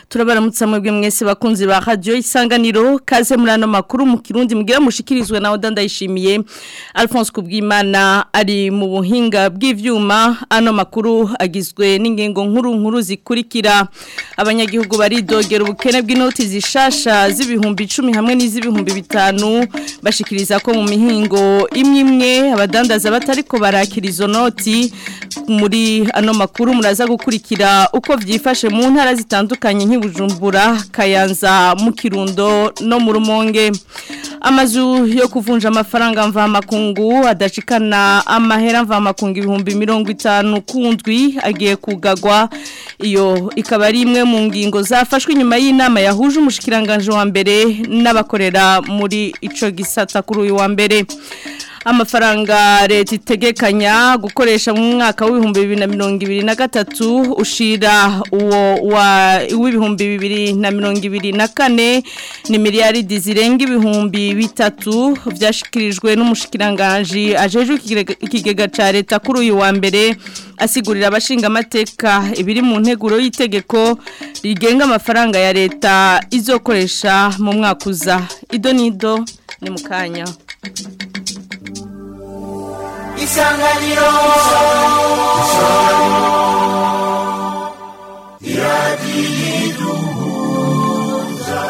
turabaramutsa mwebwe mwese bakunzi ba radio isanganiro kaze muri ano makuru mu kirundi mugira mushikirizwe na Oda ndayishimiye Alphonse Kubwimana ari mu buhinga bw'ivyuma ano makuru agizwe n'ingengo nkuru nkuru zikurikira abanyagihugu baridogera ubukene bw'inoti zishasha z'ibihumbi 10 hamwe n'iz'ibihumbi bitanu bashikiriza ko mu mihingo imwe imwe abadandaza batariko barakira izo noti muri ano makuru muraza gukurikira uko vyifashe mu ntara zitandukanye nk'ibujumbura kayanza mu kirundo no mu rumonge amazu yo kuvunja amafaranga mva makungu adashikana amahera mva makungu ibihumbi mirongo itanu kundwi agiye kugagwa iyo ikaba ari imwe mu ngingo zafashwe inyuma y'inama yahuje umushikiranganje wa mbere n'abakorera muri ico gisata kuri uyu wa mbere amafaranga leta itegekanya gukoresha mu mwaka w'ibihumbi bibiri na mirongo ibiri na gatatu ushira uwo w'ibihumbi bibiri na mirongo ibiri na kane ni miliyaridi zirenga ibihumbi bitatu byashyikirijwe n'umushikiranganji ajejwe ikigega cya leta kuri uyu wa mbere asigurira abashinga amateka ibiri mu nteguro y'itegeko rigenga amafaranga ya leta izokoresha mu mwaka uza ido n'ido ni mu kanya isanganiro iradiyiduhuza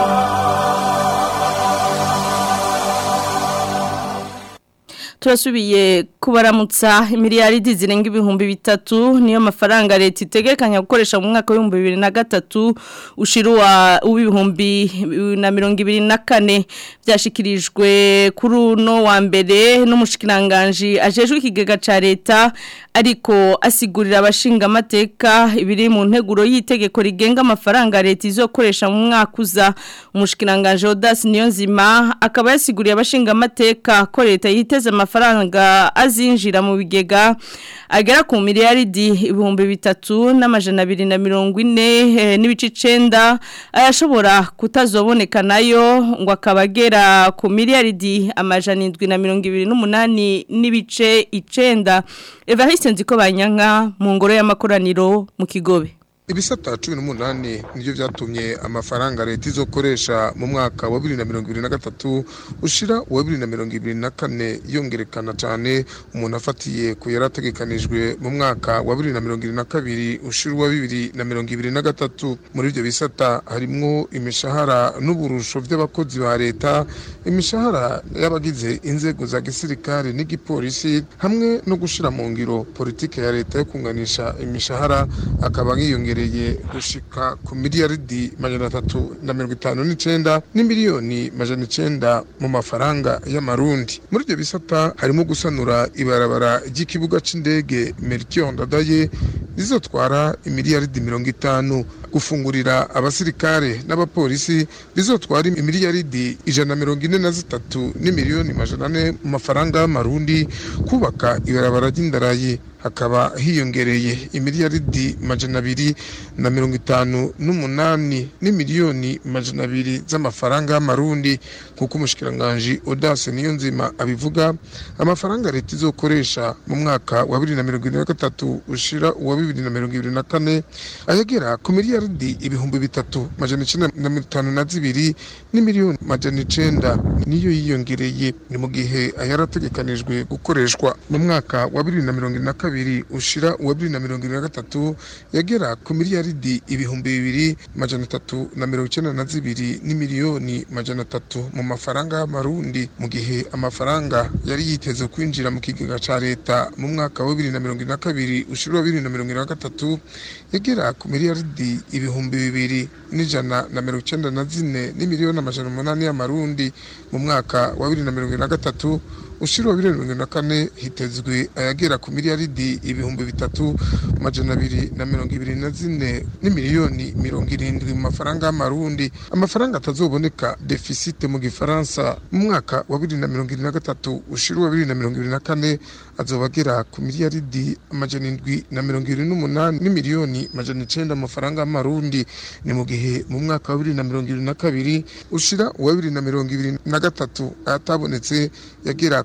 turasubiye kubaramutsa miliyaridi zirenga ibihumbi bitatu niyo mafaranga leta itegekanya gukoresha mu mwaka w'ibihumbi bibiri na gatatu ushiruwa w'ibihumbi na mirongo ibiri na kane byashyikirijwe kuri uno wa mbere n'umushikiranganji ajejwe ikigega cya leta ariko asigurira abashinga amateka ibiri mu nteguro y'itegeko rigenga amafaranga leta izokoresha mu mwaka uza umushikiranganji Odas Niyonzima akaba yasiguriye abashinga amateka ko leta yiteze amafaranga azinjira mu bigega agera ku miliyaridi ibihumbi bitatu n'amajana abiri na mirongo ine n'ibice icenda ayashobora kutazoboneka nayo ngo akaba agera ku miliyaridi amajana indwi na mirongo ibiri n'umunani n'ibice icenda evariste nziko banyanka mu ngoro y'amakoraniro mu kigobe ibisata cumi n'umunani nibyo byatumye amafaranga leta izokoresha mu mwaka wa bibiri na mirongo ibiri na gatatu ushira uwa bibiri na mirongo ibiri na kane yongerekana cyane umuntu afatiye ku yari ategekanijwe mu mwaka wa bibiri na mirongo ibiri na kabiri ushira uwa bibiri na mirongo ibiri na gatatu muri ibyo bisata harimwo imishahara n'uburusho by'abakozi ba leta imishahara y'abagize inzego za gisirikare n'igipolisi hamwe no gushyira mu ngiro politiki ya leta yo kunganisha imishahara akaba yiyongereye gushika ku miliyaridi majana atatu na mirongo itanu n'icenda n'imiliyoni majana icenda mu mafaranga y'amarundi muri ibyo bisata harimo gusanura ibarabara ry'ikibuga c'indege Melchior Ndadaye rizotwara imiliyaridi mirongo itanu gufungurira abasirikare n'abapolisi bizotwara imiliyaridi ijana na mirongo ine na zitatu n'imiliyoni majana ane mu mafaranga y'amarundi kubaka ibarabara ry'indarayi hakaba hiyongereye imiliyaridi majana abiri na mirongo itanu n'umunani n'imiliyoni majana abiri z'amafaranga y'amarundi kuko umushikiranganji Odase Niyonzima abivuga amafaranga leta izokoresha mu mwaka wa bibiri na mirongo ine na gatatu ushira uwa bibiri na mirongo ibiri na kane ayagera ku miliyaridi ibihumbi bitatu majana icenda na mirongo itanu na zibiri n'imiliyoni majana icenda niyo yiyongereye ni mu gihe ayarategekanijwe gukoreshwa mu mwaka wa bibiri na mirongo ine na kabiri ushira uwa bibiri na mirongo irindwi na gatatu yagera ku miliyaridi ibihumbi bibiri majana atatu na mirongo icyenda na zibiri n'imiliyoni majana atatu mu mafaranga y'amarundi mu gihe amafaranga yari yiteze kwinjira mu kigega cya leta mu mwaka wa bibiri na mirongo irindwi na kabiri ushira uwa bibiri na mirongo irindwi na gatatu yagera ku miliyaridi ibihumbi bibiri n'ijana na mirongo icyenda na zine n'imiliyoni amajana umunani y'amarundi mu mwaka wa bibiri na mirongo irindwi na gatatu ushira wa bibiri na mirongo na kane hitezwe ayagera ku miliyaridi ibihumbi bitatu majana abiri na mirongo ibiri na zine n'imiliyoni mirongo irindwi mu mafaranga y'amarundi amafaranga atazoboneka defisite mu gifaransa mu mwaka wa bibiri na mirongo irindwi na gatatu ushira wa bibiri na mirongo irindwi na kane azoba agera ku miliyaridi amajana indwi na mirongo irindwi n'umunani n'imiliyoni majana icenda mu mafaranga y'amarundi ni mu gihe mu mwaka wa bibiri na mirongo irindwi na kabiri ushira uwa bibiri na mirongo ibiri na gatatu atabonetse yagera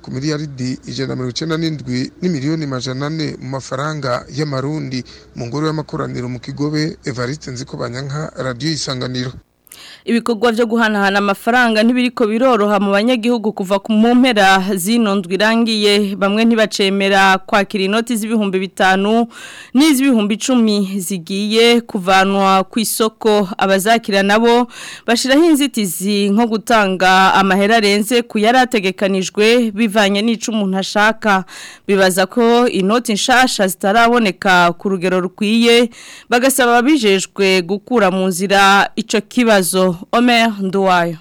ku miliyaridi ijana na mirongo icenda n'indwi n'imiliyoni majana ane mu mafaranga y'amarundi mu ngoro y'amakoraniro mu kigobe evariste nzikobanyanka radiyo isanganiro ibikorwa byo guhanahana amafaranga ntibiriko biroroha mu banyagihugu kuva ku mpera zino ndwi irangiye bamwe ntibacemera kwakira inoti z'ibihumbi bitanu n'iz'ibihumbi icumi zigiye kuvanwa ku isoko abazakira nabo bashyiraho inzitizi nko gutanga amahera arenze ku yari ategekanijwe bivanye n'ico umuntu ashaka bibaza ko inoti nshasha zitaraboneka ku rugero rukwiye bagasaba ababijejwe gukura mu nzira ico kibazo Omer Nduwayo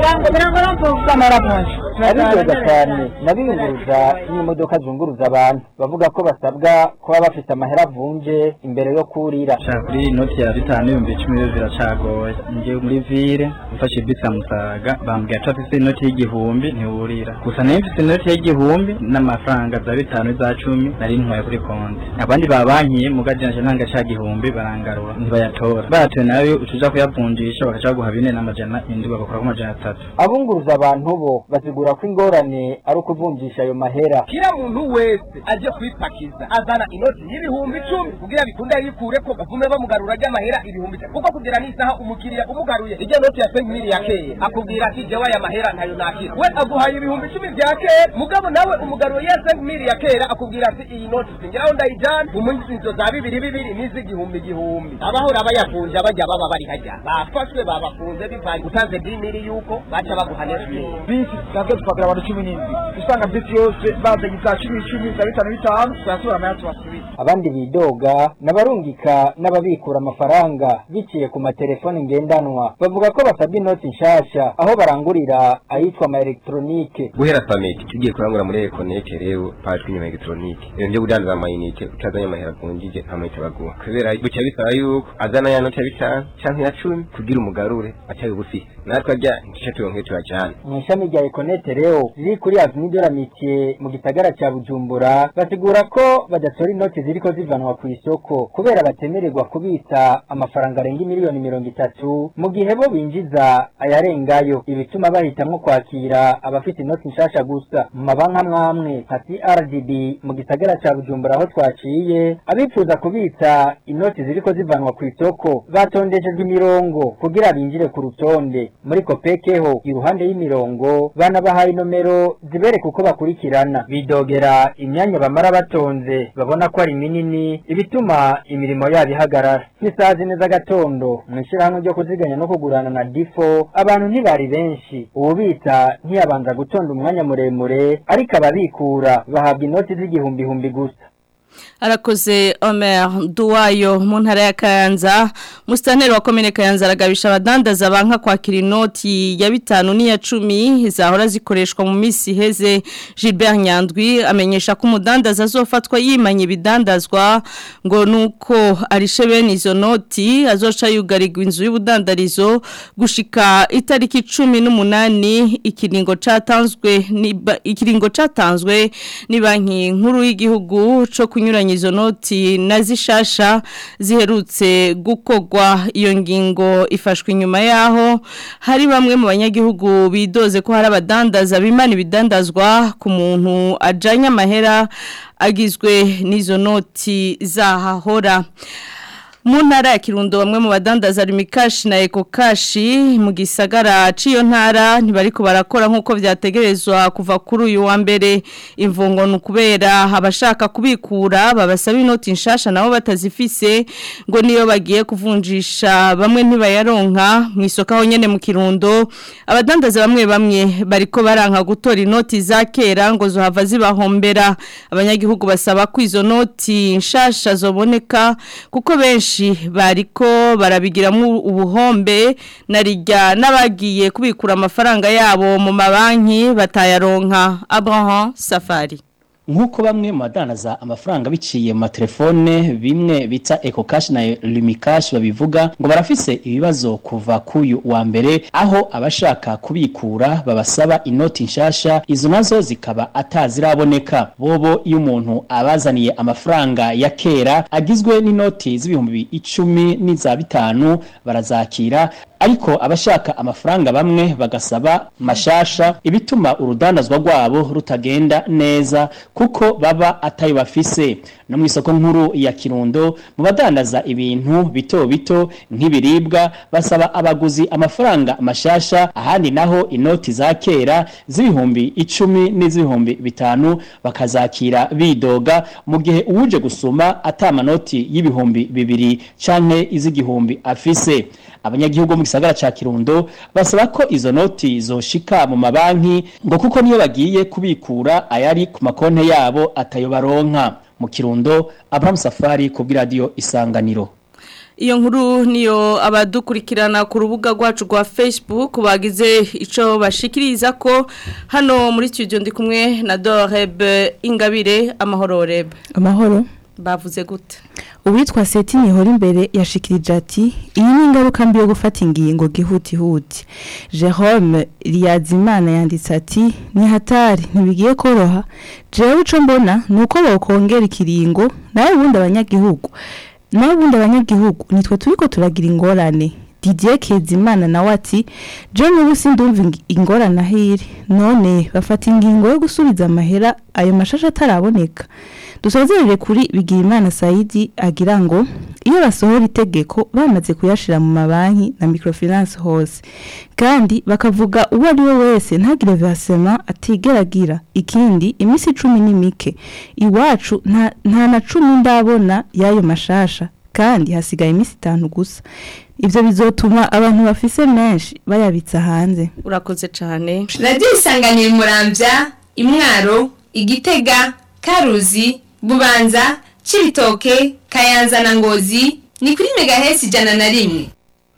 abidoga cyane nabiyunguruza n'imodoka zunguruza abantu bavuga ko basabwa kuba bafite amahera avunje imbere yo kurira kuri inoti ya bitanu ibihumbi icumi yo biracagoye ngiye muri vire mfashe bisi ya musaga bambwira ko afite inoti y'igihumbi ntiwurira gusa nayo mfite inoti y'igihumbi n'amafaranga za bitanu za cumi nari ntwaye kuri konti abandi babankiye mu gajyanje nanga ca gihumbi barangarura ntibayatora batoye nayo ucuja kuyavunjisha bakaca baguha bine n'amajana indwi bagakora amajana atatu abunguruza abantu bo basigura ko ingorane ari ukuvunjisha ayo mahera kila muntu wese aje kwipakiza azana inoti y'ibihumbi icumi kugira bikunde yikure ko bavume bamugarura ry'amahera ibihumbi icumi kuko kugera n'isaha umukiriya umugaruye ijya noti ya senkimiri ya kera akubwira ati jewe aya mahera ntayo nakira we aguhaye ibihumbi icumi bya kera mugabo nawe umugaruye ya senkimiri ya kera akubwira ati iyi noti singiraho ndayijana mu munsi inzo za bibiri bibiri n'iz'igihumbi gihumbi abahora bayavunja bajya baba bari hajya bafashwe babafunze bivanye utanze dimiri yuko baca baguha neti bisi nabwo twagira abantu cumi n'indwi usanga bisi yose bazanye za cumi icumi za bitanu bitanu turatura amaya tubasubiza abandi bidoga n'abarungika n'ababikura amafaranga biciye ku matelefoni ngendanwa bavuga ko basabwa inoti nshasha aho barangurira ayitwa ama elegitoronike guhera pameti tugiye kurangura muri ekonete rero pajwe inyuma elegitoronike ibintu byo kudandaza amayinite utazanye amahera avunjije nta mayinite baguha kubera bucya bisaba yuko azana ya noti ya bitanu canke ya cumi kugira umugarure acaye ugufise natwe arya ntice turonke tuyajana mu ishami rya ekonete rero riri kuri avenue de l'amitié mu gisagara ca bujumbura basigura ko badatora inoti ziriko zivanwa ku isoko kubera batemererwa kubitsa amafaranga arenga miliyoni mirongo itatu mu gihe bo binjiza ayarengayo ibituma bahitamwo kwakira abafite inoti nshasha gusa mu mabanki amwe amwe nka CRDB mu gisagara ca bujumbura aho twaciye abifuza kubitsa inoti ziriko zivanwa ku isoko batondeshejwe imirongo kugira binjire ku rutonde muri kopekeho iruhande y'imirongo banabahaye inomero zibereka uko bakurikirana bidogera imyanya bamara batonze babona ko ari minini ibituma imirimo yabo ihagarara nk'isaha zine z'agatondo mu ishyirahamwe ryo kuziganya no kugurana na difo abantu ntibari benshi ububitsa ntiyabanza gutonda umwanya muremure ariko ababikura bahabwa inoti z'igihumbi gusa arakoze Omer Duwayo mu ntara ya Kayanza mustaneri wa komine Kayanza aragabisha abadandaza banka kwakira inoti ya bitanu n'iya cumi zahora zikoreshwa mu misi heze Gilbert Nyandwi amenyesha ko umudandaza azofatwa yimanye ibidandazwa ngo nuko arishe bene izo noti azoca yugarirwa inzu y'ubudandarizo gushika itariki 18 ikiringo catanzwe ni ikiringo catanzwe ni banki nkuru y'igihugu co kunyuranya izo noti na zishasha ziherutse gukogwa iyo ngingo ifashwe inyuma yaho hari bamwe mu banyagihugu bidoze ko hari abadandaza bimana ibidandazwa ku muntu ajanye amahera agizwe n'izo noti zahahora mu ntara ya kirundo bamwe mu badandaza rimikashi na ekokashi mu gisagara ciyo ntara ntibariko barakora nk'uko vyategerezwa kuva kuri uyu wa mbere imvungo ni ukubera abashaka kubikura babasaba inoti nshasha nabo batazifise ngo niyo bagiye kuvunjisha bamwe ntibayaronka mu isoko aho nyene mu kirundo abadandaza bamwe bamwe bariko baranka gutora inoti za kera ngo zohava zibahombera abanyagihugu basaba ko izo noti nshasha zoboneka kuko benshi bariko barabigiramo ubuhombe narijya n'abagiye kubikura amafaranga yabo mu mabanki batayaronka Abraham Safari nk'uko bamwe mu badandaza amafaranga biciye mu matelefone bimwe bita ecocash na lumicash babivuga ngo barafise ibibazo kuva kuyu wa mbere aho abashaka kubikura babasaba inoti nshasha izo nazo zikaba ataziraboneka bobo iyo umuntu abazaniye amafaranga ya kera agizwe n'inoti z'ibihumbi icumi n'iza bitanu barazakira ariko abashaka amafaranga bamwe bagasaba mashasha ibituma urudandazwa rwabo rutagenda neza kuko baba atayo bafise no mu isoko nkuru ya Kirundo mu badandaza ibintu bito bito nk'ibiribwa basaba abaguzi amafaranga mashasha ahandi naho inoti za kera z'ibihumbi icumi n'iz'ibihumbi bitanu bakazakira bidoga mu gihe uwuje gusuma atamanoti y'ibihumbi bibiri canke iz'igihumbi afise abanyagihugu mu gisagara ca Kirundo basaba ko izo noti zoshika mu mabanki ngo kuko niyo bagiye kubikura ayari ku makonte yabo atayo baronka mu Kirundo Abraham Safari ku radio Isanganiro Iyo nkuru niyo abadukurikirana ku rubuga rwacu rwa Facebook bagize ico bashikiriza ko hano muri studio ndi kumwe na Doreb Ingabire amahoro Reb amahoro bavuze gute uwitwa seti nihora imbere yashikirije ati iyi ni ingaruka mbi yo gufata ingingo gihutihuti jerome riyazimana yanditse ati ni hatari ntibigiye koroha jewe ico mbona ni uko bawukongera ikiringo nawe ubundi abanyagihugu nawe ubundi abanyagihugu nitwe turiko turagira ingorane Didier Kezimana nawe ati je n'ubu sindumva ing- ingorane ahiri none bafata ingingo yo gusubiza amahera ayo mashasha ataraboneka dusozerere kuri Bigirimana Saidi agira ngo iyo basohora itegeko bamaze kuyashira mu mabanki na microfinance hose kandi bakavuga uwo ari we wese ntagire versement atigeragira ikindi imisi cumi ni mike iwacu nta, nta na cumi ndabona y'ayo mashasha kandi hasigaye imisi itanu gusa ivyo bizotuma abantu bafise menshi bayabitsa hanze urakoze cyane radiyo isanganira umurambya imwaro igitega karuzi bubanza cibitoke kayanza na ngozi ni kuri megahesi ijana na rimwe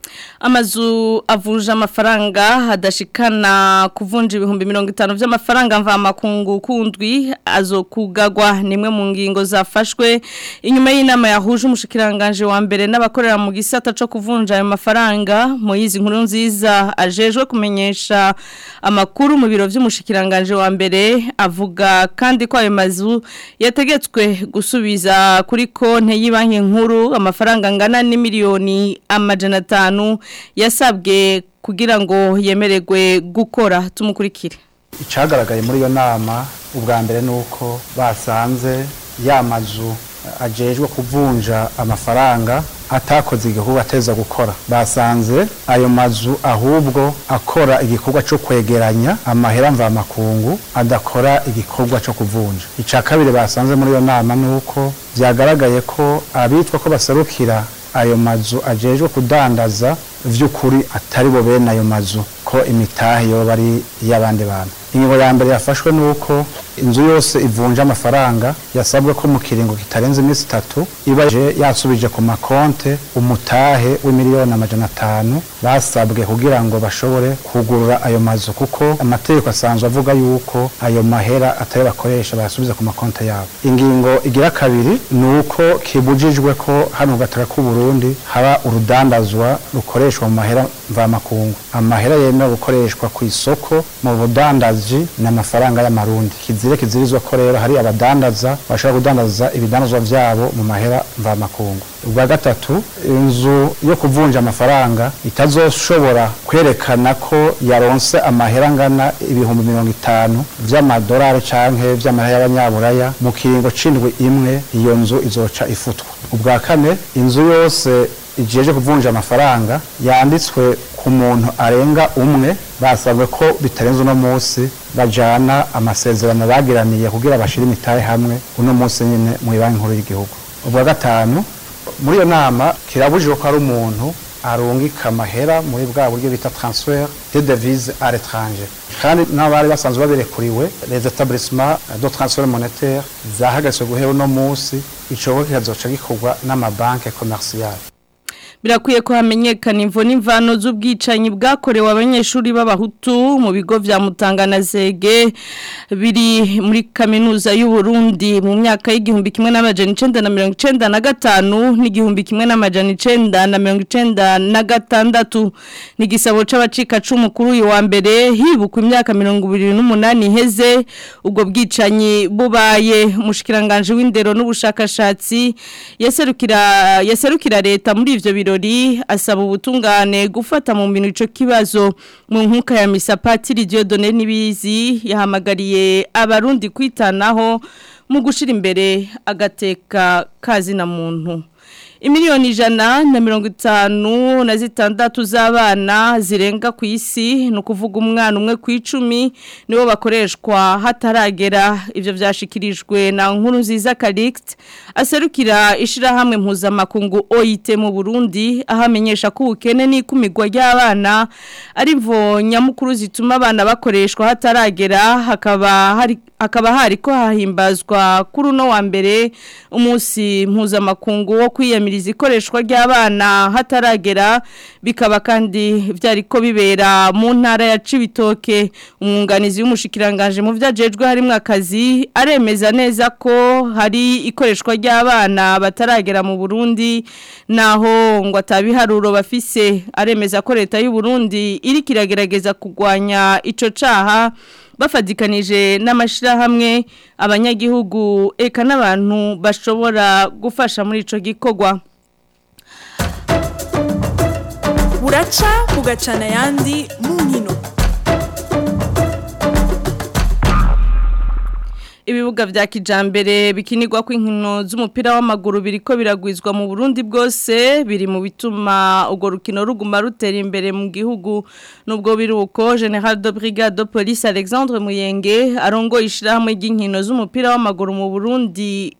amazu avunja amafaranga hadashikana kuvunja ibihumbi mirongo itanu by'amafaranga mvamakungu kundwi azokugagwa nimwe mu ngingo zafashwe inyuma y'inama yahuje umushikiranganje wa mbere n'abakorera mu gisata cyo kuvunja ayo mafaranga mu yizi nkuru nziza ajejwe kumenyesha amakuru mu biro by'umushikiranganje wa mbere avuga kandi ko ayo mazu yategetswe gusubiza kuri konte y'ibanki nkuru amafaranga angana n'imiliyoni amajana atanu yasabwe kugira ngo yemererwe gukora tumukurikire icyagaragaye muri iyo nama ubwa mbere ni uko basanze ya mazu ajejwe kuvunja amafaranga atakoze igikorwa ateza gukora basanze ayo mazu ahubwo akora igikorwa cyo kwegeranya amahera mvamakungu adakora igikorwa cyo kuvunja icya kabiri basanze muri iyo nama ni uko byagaragaye ko abitwa ko baserukira ayo mazu ajejwe kudandaza vy'ukuri atari bo bene ayo mazu ko imitahe yoba ari iy'abandi bantu ingingo ya mbere yafashwe nuko inzu yose ivunja amafaranga yasabwe ko mu kiringo kitarenze iminsi itatu iba je yasubije ku makonte umutahe w'imiliyoni amajana atanu basabwe kugira ngo bashobore kugurura ayo mazu kuko amategeko asanzwe avuga yuko ayo mahera atari bakoresha bayasubiza ku makonte yabo ingingo igira kabiri ni uko kibujijwe ko hano mu gataka k'u Burundi haba urudandazwa rukoreshwa mu mahera mvamakungu amahera yemewe gukoreshwa ku isoko mu budandaji ni amafaranga y'amarundi kizire kizirizwa ko rero hari abadandaza bashobora kudandaza ibidandazwa vyabo mu mahera mvamakungu ubwa gatatu inzu yo kuvunja amafaranga itazoshobora kwerekana ko yaronse amahera angana ibihumbi mirongo itanu vy'amadolari canke vy'amahera y'abanyaburaya mu kiringo c'indwi imwe iyo nzu izoca ifutwa ubwa kane inzu yose ijeje kuvunja amafaranga yanditswe ku muntu arenga umwe basabwe ko bitarenze uno munsi bajana amasezerano bagiraniye kugira bashire imitahe hamwe uno munsi nyine mu banki nkuru y'igihugu ubwa gatanu muri iyo nama kirabujijwe ko ari umuntu arungika amahera muri bwa buryo bita transfer de devise à l'étranger kandi n'abari basanzwe babirekuriwe les établissements de transfert monétaire zahagaritswe guhera uno munsi icogo kikazoca gikorwa n'amabanke commerciale birakwiye ko hamenyekana imvo n'imvano z'ubwicanyi bwakorewe abanyeshuri b'abahutu mu bigo vya Mutangana Zege biri muri kaminuza y'u Burundi mu myaka y'igihumbi kimwe n'amajana 1995 n'igihumbi kimwe n'amajana 1996 ni gisabo c'abacika cumu kuri uyu wa mbere hibukwa imyaka 28 iheze ubwo bwicanyi bubaye umushikiranganje w'indero n'ubushakashatsi yaserukira yaserukira leta muri ivyo biro birori asaba ubutungane gufata mu bintu ico kibazo mu nkuka ya misa Patiri Dieudonné Nibizi yahamagariye abarundi kwitanaho mu gushira imbere agateka kazi na muntu Imiliyoni ijana na mirongo itanu na zitandatu z'abana zirenga ku isi ni ukuvuga umwana umwe ku icumi nibo bakoreshwa hataragera ibyo byashikirijwe na nkuru nziza karikiti aserukira ishyirahamwe mpuzamakungu OIT mu burundi aho amenyesha ko ubukene n'ikumirwa ry'abana ari mvo nyamukuru zituma abana bakoreshwa hataragera hakaba hari hakaba hari ko hahimbazwa kuri uno wa mbere umunsi mpuzamakungu wo kwiyamiriza ikoreshwa ry'abana hataragera bikaba kandi byari ko bibera mu ntara ya Cibitoke umwunganizi w'umushikiranganje mu vyajejwe harimo akazi aremeza neza ko hari ikoreshwa ry'abana bataragera mu Burundi naho ngo atabiharuro bafise aremeza ko leta y'u Burundi iri kiragerageza kugwanya ico caha bafadikanije n'amashirahamwe abanyagihugu eka n'abantu bashobora gufasha muri ico gikorwa buraca bugacana ayandi mu nkino ibibuga vya kijambere bikinirwa ko inkino z'umupira w'amaguru biriko biragwizwa mu Burundi bwose biri mu bituma ugo rukino ruguma rutera imbere mu gihugu nubwo biruko General de Brigade de Police Alexandre Muyenge arongo ishirahamwe ry'inkino z'umupira w'amaguru mu Burundi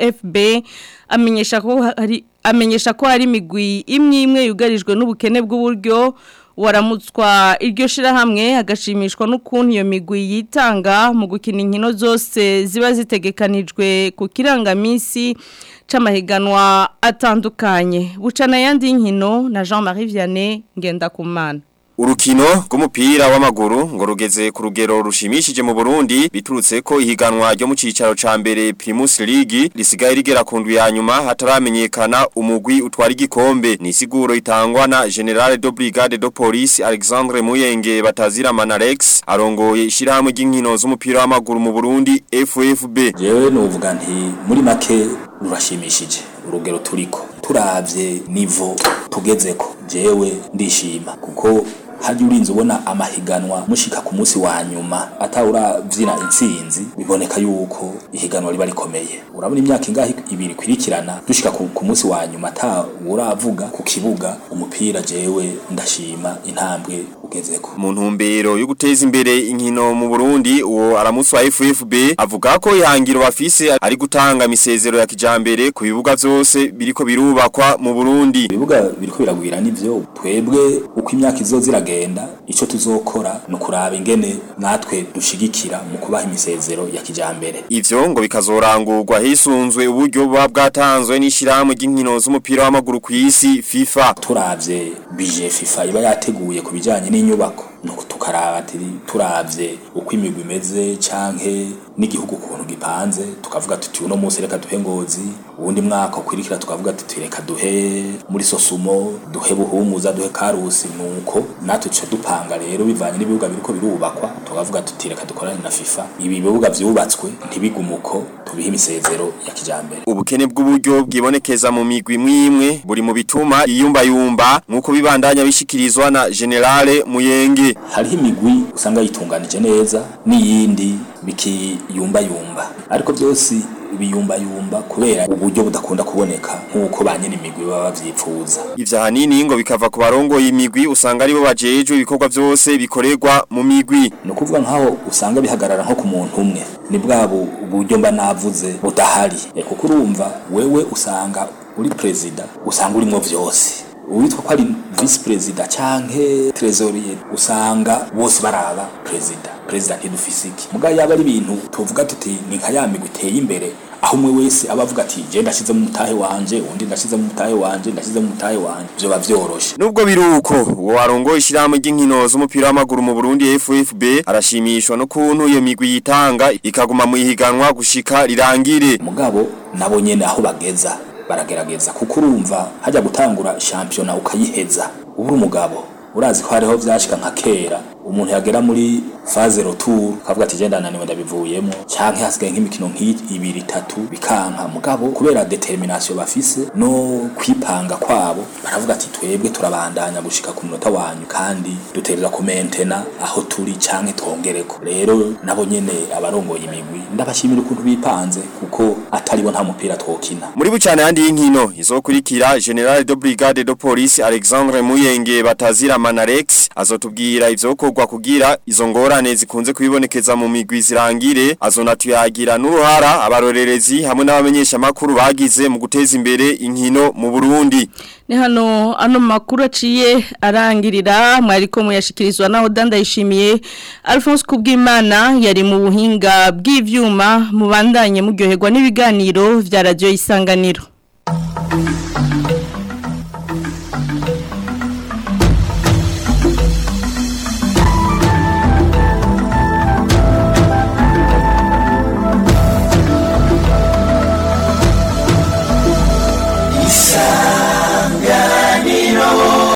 FFB amenyesha ko hari amenyesha ko hari imigwi imwe imwe yugarijwe n'ubukene bw'uburyo waramutswa iryo shirahamwe agashimishwa n'ukuntu iyo migwi yitanga mu gukina inkino zose ziba zitegekanijwe ku kirangamisi c'amahiganwa atandukanye bucana yandi nkino na Jean-Marie Vianney Ngendakumana Urukino rw'umupira w'amaguru ngo rugeze ku rugero rushimishije mu Burundi biturutse ko ihiganwa ryo mu cicaro ca mbere Primus League risigaye rigera ku ndwi ya nyuma hataramenyekana umugwi utwara igikombe ni siguro itangwa na General de Brigade de Police Alexandre Muyenge batazira Manarex arongoye ishirahamwe ry'inkino z'umupira w'amaguru mu Burundi FFB jewe nuvuga nti muri make rurashimishije urugero turiko turavye nivo tugezeko jewe ndishima kuko hajya urinze ubona amahiganwa mushika ku munsi wa nyuma atawuravyina intsinzi biboneka yuko ihiganwa riba rikomeye urabona imyaka ingahe ibiri kwirikirana dushika ku, ku munsi wa nyuma ata uravuga ku kibuga umupira jewe ndashima intambwe ugezeko mu ntumbero yo guteza imbere inkino mu Burundi uwo aramusi wa FFB avuga ko ihangiro bafise ari gutanga misezero ya kijambere ku bibuga vyose biriko birubakwa mu Burundi ibibuga biriko biragwira nivyo twebwe uko imyaka izozira turagenda ico tuzokora no kuraba ingene natwe dushigikira mu kubaha imisezero ya kijambere ivyo ngo bikazorangurwa hisunzwe uburyo buba bwatanzwe n'ishyirahamwe ry'inkino z'umupira w'amaguru ku isi FIFA turavye bije FIFA iba yateguye ku bijanye n'inyubako nuko tukaraba ati turavye uko imigwi imeze canke n'igihugu ukuntu gipanze tukavuga tuti uno munsi reka duhe ngozi uwundi mwaka ukwirikira tukavuga tuti reka duhe muri sosumo duhe buhumuza duhe karusi nuko natwe tuca dupanga rero bivanye n'ibibuga biriko birubakwa tukavuga tuti reka dukorane na FIFA ibi bibuga vyubatswe ntibigumuko tubihe imisezero ya kijambere ubukene bw'uburyo bwibonekeza mu migwi mwimwe buri mu bituma iyumba yumba nkuko bibandanya bishikirizwa na Generale Muyenge hariho imigwi usanga yitunganije neza n'iyindi bikiyumba yumba ariko byose biyumba yumba kubera uburyo budakunda kuboneka nkuko banyene imigwi baba bavyipfuza ivya hanini ngo bikava ku barongoye imigwi usanga aribo bajejwe ibikorwa vyose bikorerwa mu migwi no kuvuga nkaho usanga bihagarara nko ku muntu umwe ni bwabo uburyo mba navuze budahari kuko urumva wewe usanga uri perezida usanga urimo vyose uwitwa ko ari vice perezida canke trésorier usanga bose baraba perezida perezida ntidufise iki muga yaba ari ibintu tuvuga tuti ni nka ya migwi iteye imbere aho umwe wese aba avuga ati je ndashize mu mutahe wanje undi ndashize mu mutahe wanje ndashize mu mutahe wanje byo bavyoroshe nubwo biruko uwo warongoye ishyirahamwe ry'inkino z'umupira w'amaguru mu Burundi FFB arashimishwa no kuntu iyo migwi yitanga ikaguma mu ihiganwa gushika rirangire mugabo nabo nyene aho bageza baragerageza kuko urumva hajya gutangura shampiyona ukayiheza ubu umugabo urazi ko hariho vyashika nka kera umuntu yagera muri faze retour kavuga ati genda naniwe ndabivuyemo canke hasigaye nk'imikino nk'ibiri itatu bikanka mugabo kubera determination bafise no kwipanga kwabo baravuga ati twebwe turabandanya gushika ku munota wanyu kandi duterera ku mentena aho turi canke twongereko rero nabo nyene abarongoye imigwi ndabashimira ukuntu bipanze kuko ataribo nta mupira twokina Muri bucane handi y'inkino izokurikira General de Brigade de Police Alexandre Muyenge batazira Manarex azotubwira ivyokorwa kugira izo ngorane zikunze kubibonekeza mu migwi zirangire azonatuyagira n'uruhara abarorerezi hamwe n'abamenyesha makuru bagize mu guteza imbere inkino mu Burundi ni hano ano makuru aciye arangirira mwariko muyashikirizwa naho dandayishimiye Alphonse Kubwimana yari mu buhinga bw'ivyuma mubandanye muryoherwa n'ibiganiro vya radio isanganiro